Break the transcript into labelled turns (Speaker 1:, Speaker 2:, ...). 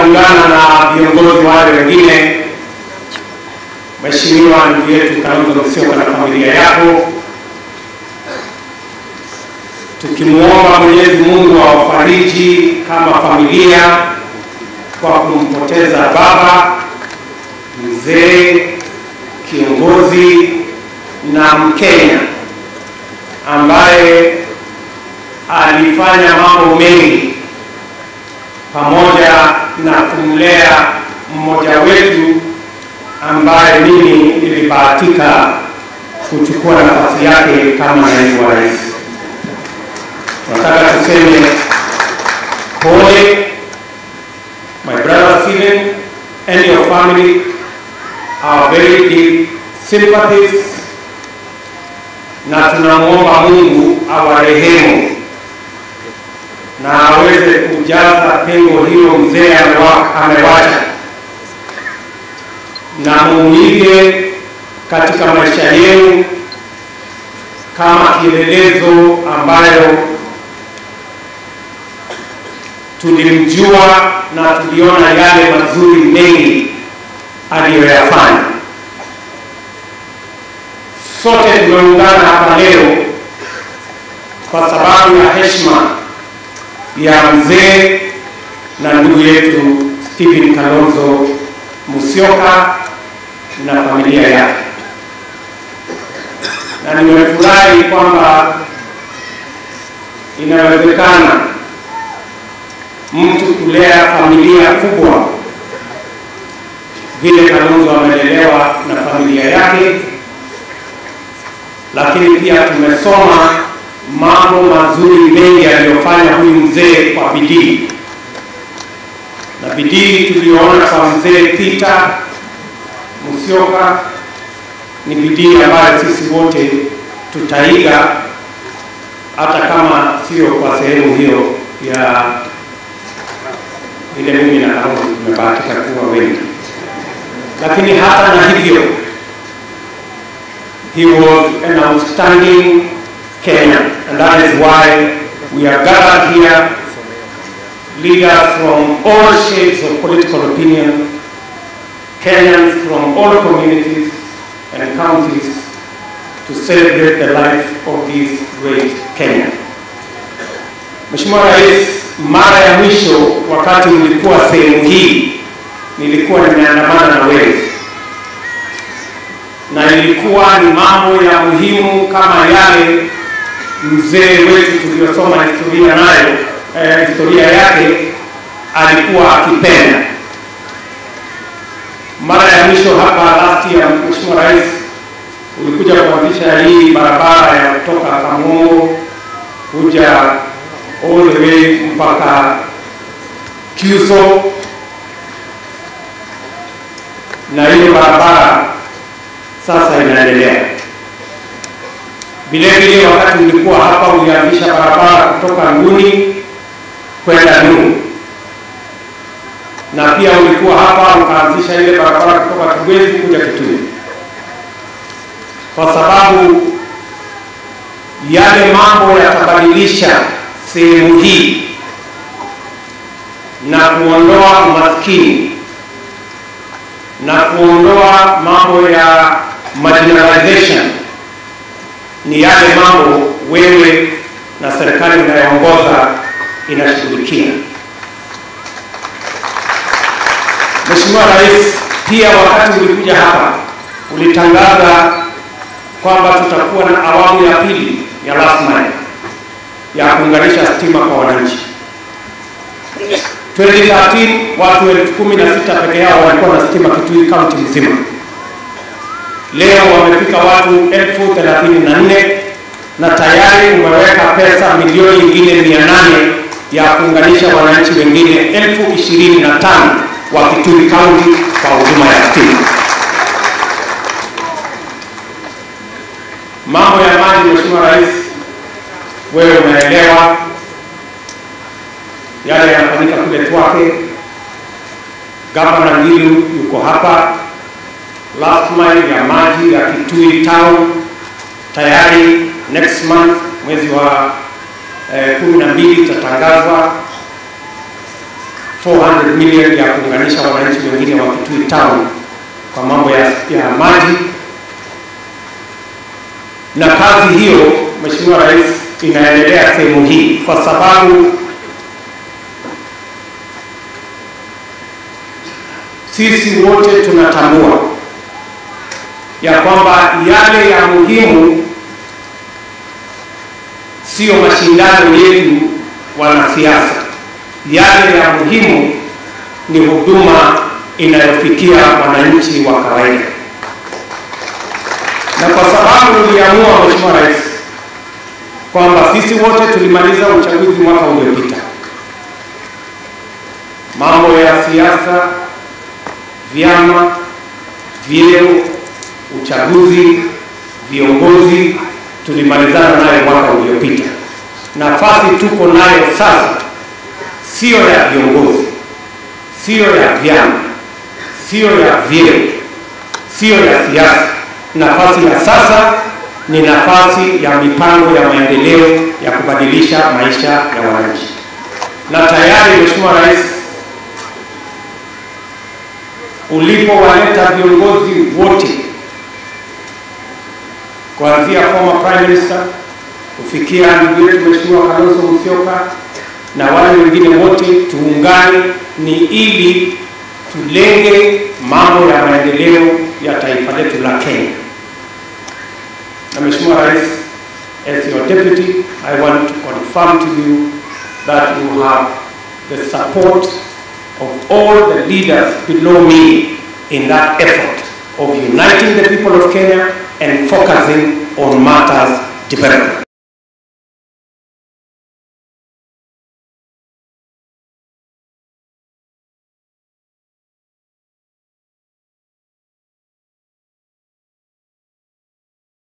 Speaker 1: nitaungana na viongozi wale wengine, Mheshimiwa ndugu yetu Kalonzo Musyoka na familia yako, tukimwomba Mwenyezi Mungu awafariji kama familia kwa kumpoteza baba mzee, kiongozi na Mkenya ambaye alifanya mambo mengi pamoja na kumlea mmoja wetu ambaye mimi nilibahatika kuchukua nafasi yake kama naibu wa rais. Nataka tuseme pole, my brother Stephen and your family, our very deep sympathies, na tunamwomba Mungu awarehemu na aweze kujaza pengo hilo mzee amewa- amewacha, na muige katika maisha yenu kama kielelezo ambayo tulimjua na tuliona yale mazuri mengi aliyoyafanya. Sote tumeungana hapa leo kwa sababu ya heshima ya mzee na ndugu yetu Stephen Kalonzo Musyoka na familia yake, na nimefurahi kwamba inawezekana mtu kulea familia kubwa vile Kalonzo amelelewa na familia yake, lakini pia tumesoma mambo mazuri mengi aliyofanya huyu mzee kwa bidii, na bidii tuliyoona kwa mzee Peter Musyoka ni bidii ambayo sisi wote tutaiga, hata kama sio kwa sehemu hiyo ya ile mimi na Kalonzo tumebahatika kuwa wengi, lakini hata na hivyo he was an outstanding Kenyan and that is why we are gathered here leaders from all shades of political opinion Kenyans from all communities and counties to celebrate the life of this great Kenya. Mheshimiwa Rais, mara ya mwisho wakati ulikuwa sehemu hii nilikuwa nimeandamana na wewe na ilikuwa ni mambo ya muhimu kama yale mzee wetu tuliyosoma historia nayo eh, historia yake alikuwa akipenda. Mara ya mwisho hapa last year, Mheshimiwa Rais, ulikuja kuanzisha hii barabara ya kutoka Kamongo kuja all the way mpaka Kyuso, na hiyo barabara sasa inaendelea. Vile vile wakati ulikuwa hapa ulianzisha barabara kutoka Nguni kwenda Nuhu, na pia ulikuwa hapa ukaanzisha ile barabara kutoka Kibwezi kuja Kitui, kwa sababu yale mambo yatabadilisha sehemu hii na kuondoa umaskini na kuondoa mambo ya marginalization ni yale mambo wewe na serikali inayoongoza inashughulikia. Mheshimiwa Rais, pia wakati ulikuja hapa ulitangaza kwamba tutakuwa na awamu ya pili ya last mile ya kuunganisha stima kwa wananchi. 2013 watu elfu kumi na sita peke yao walikuwa na stima Kitui kaunti mzima. Leo wamefika watu elfu thelathini na nne na tayari umeweka pesa milioni nyingine mia nane ya kuunganisha wananchi wengine elfu ishirini na tano wa Kitui kaunti kwa huduma ya stima. Mambo ya maji, Mheshimiwa Rais, wewe unaelewa yale yanafanyika kule Twake. Gavana Ngilu yuko hapa, last mile ya maji ya Kitui town tayari next month mwezi wa eh, kumi na mbili itatangazwa 400 million ya kuunganisha wananchi wengine wa Kitui Town kwa mambo ya, ya maji na kazi hiyo Mheshimiwa Rais inaendelea sehemu hii kwa sababu sisi wote tunatambua ya kwamba yale ya muhimu sio mashindano yetu wanasiasa. Yale ya muhimu ni huduma inayofikia wananchi wa kawaida, na kwa sababu uliamua Mheshimiwa Rais kwamba sisi wote tulimaliza uchaguzi mwaka uliopita, mambo ya siasa, vyama, vyeo, uchaguzi, viongozi tulimalizana nayo mwaka uliopita. Nafasi tuko nayo sasa siyo ya viongozi, siyo ya vyama, siyo ya vyeo, siyo ya siasa. Nafasi ya sasa ni nafasi ya mipango ya maendeleo ya kubadilisha maisha ya wananchi, na tayari Mheshimiwa Rais ulipowaleta viongozi wote kuanzia former prime minister kufikia ndugu yetu Mheshimiwa Kalonzo Musyoka na wale wengine wote, tuungane ni ili tulenge mambo ya maendeleo ya taifa letu la Kenya. Na Mheshimiwa Rais, as your deputy, I want to confirm to you that you have the support of all the leaders below me in that effort of uniting the people of Kenya and focusing on matters development.